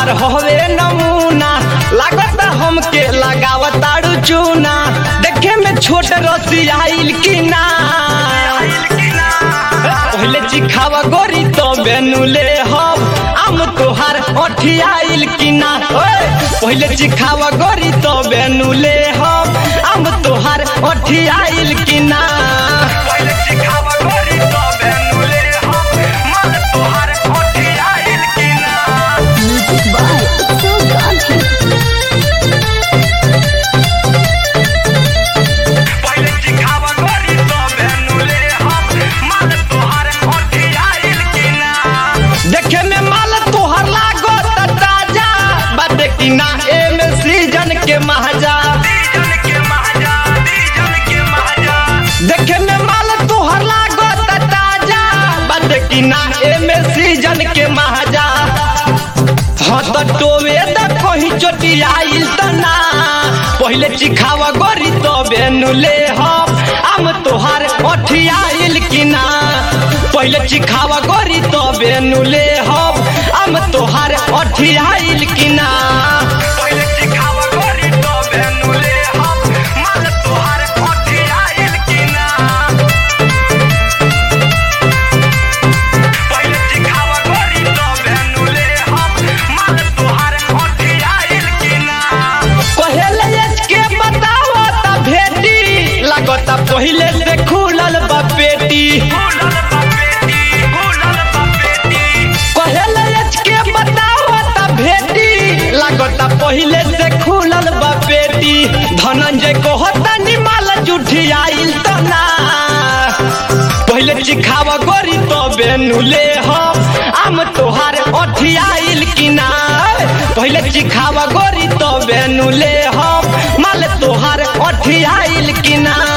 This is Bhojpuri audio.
तोहार होवे नमूना लागत हमके लगावताड़ू चूना देखे में छोट रसी आइल की ना पहले चिखावा गोरी तो बेनुले हम आम तोहार अठियाइल की ना ओए पहले चिखावा गोरी तो बेनुले हम आम तोहार अठियाइल की ना पहले चिखावा गोरी तो बेनुले हम माल तोहार अठियाइल की ना Music by Utsav Gandhi. पहले चिखावा गोरी तो बेनुले हम माल तोहार अठियाइल की ना देखे में माल तोहर लागो त ताजा बाटे की ना एमे सीजन के महाजा देखे में माल तोहर लागो त ताजा बाटे की ना एमे सीजन के महाजा हाँ तो टोवे द कहीं चोटी आइल त ना पहले चिखावा गोरी तो बेनुले हम आम तोहार अठियाइल की ना पहले चिखावा गोरी तो बेनुले हम आम तोहार अठियाइल की ना पहले चिखावा गोरी तो बेनुले हम माल तोहार अठियाइल की ना पहले चिखावा गोरी तो बेनुले हम माल तोहार अठियाइल की ना पहले इसके बताओ त भेटी लगता पहले से खुलल बा पेटी पहले इसके बताओ त भेटी लगता पहले से खुलल बा पेटी धनंजय को होता निमाल जुठी आइल त ना पहले चिखावा गोरी तो बेनुले हम आम तोहार अठियाइल की ना पहले चिखावा गोरी तो बेनुले हम माल तोहार अठियाइल की ना